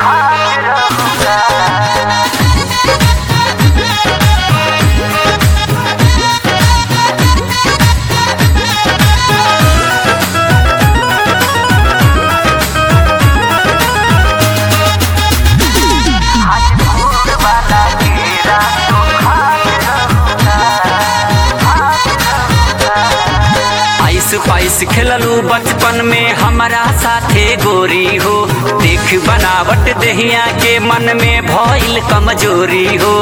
आइस price खेललू बचपन में हमारा साथे गोरी हो देख बनावट दहिया के मन में भइल कमजोरी हो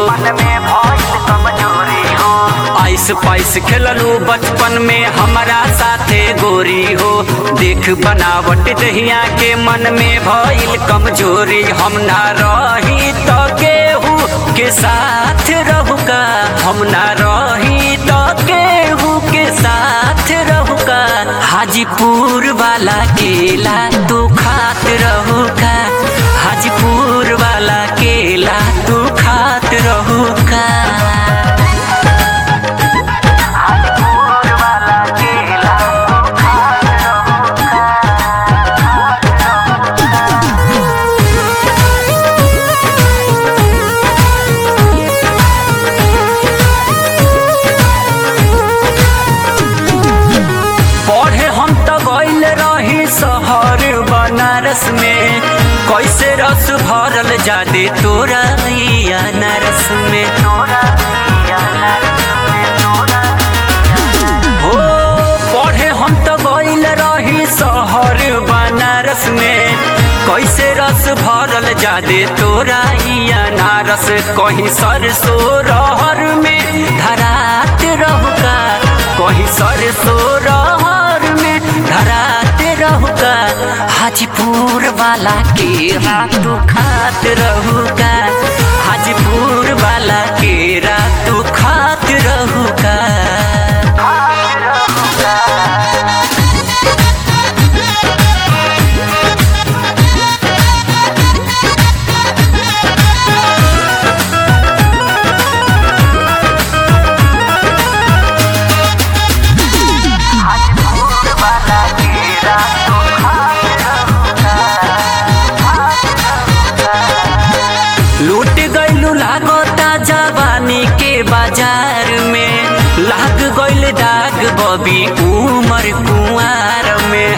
आइस पाइस खेललू बचपन में हमारा साथे गोरी हो देख बनावट दहिया के मन में भइल कमजोरी हम ना रही तो केहू के साथ रहूका हम ना रही तो केहू के साथ रहूका हाजीपुर वाला केला तू खात रहूका हाजीपुर वाला केला तू खात रहूका पढ़े हम तो गइल रही शहर बनारस में कैसे रस भरल जादे तोरा ई अनारस में हो पढ़े हम तो गइल रही शहर बनारस में कैसे रस भरल जादे तोरा ई अनारस कहीं सरसो रहर में धरात रहुका कहीं सरसो रहर में धरात रहुका हाजीपुर वाला के तू खात रहुका हाजीपुर वाला के तू खात रहुका लूट गइलू लागता जवानी के बाजार में लाग गइल दाग बबी उमर कुंवार में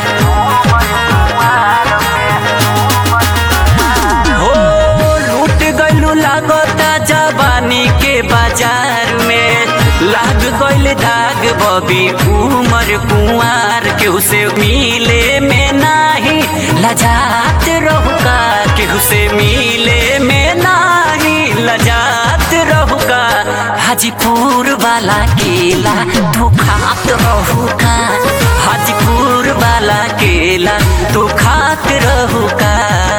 हो लूट गइलू लागता जवानी के बाजार में लाग गइल दाग बबी उमर कुंवार केहू से मिले में नाही लजात रहुका केहू से मिले में नाही लजात रहुका हाजीपुर वाला केला तू खात रहुका हाजीपुर वाला केला तू खात रहुका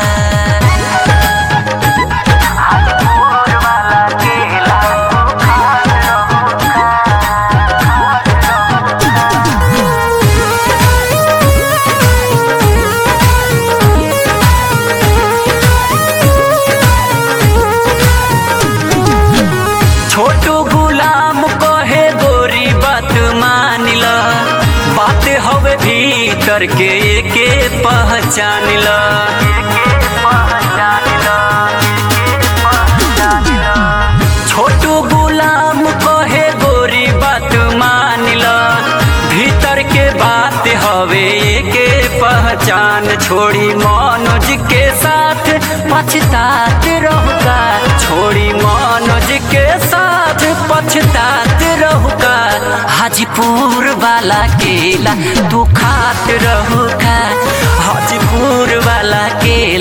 छोटू गुलाम कहे गोरी बात मान ल बात हवे भीतर के एके पहचान ल छोटू गुलाम कहे गोरी बात मान ल भीतर के बात हवे एके पहचान छोड़ी मनोज के साथ पछतात रहुका छोड़ी मनोज के साथ पछतात रहुका हाजीपुर वाला केला तू खात रहुका हाजीपुर वाला केला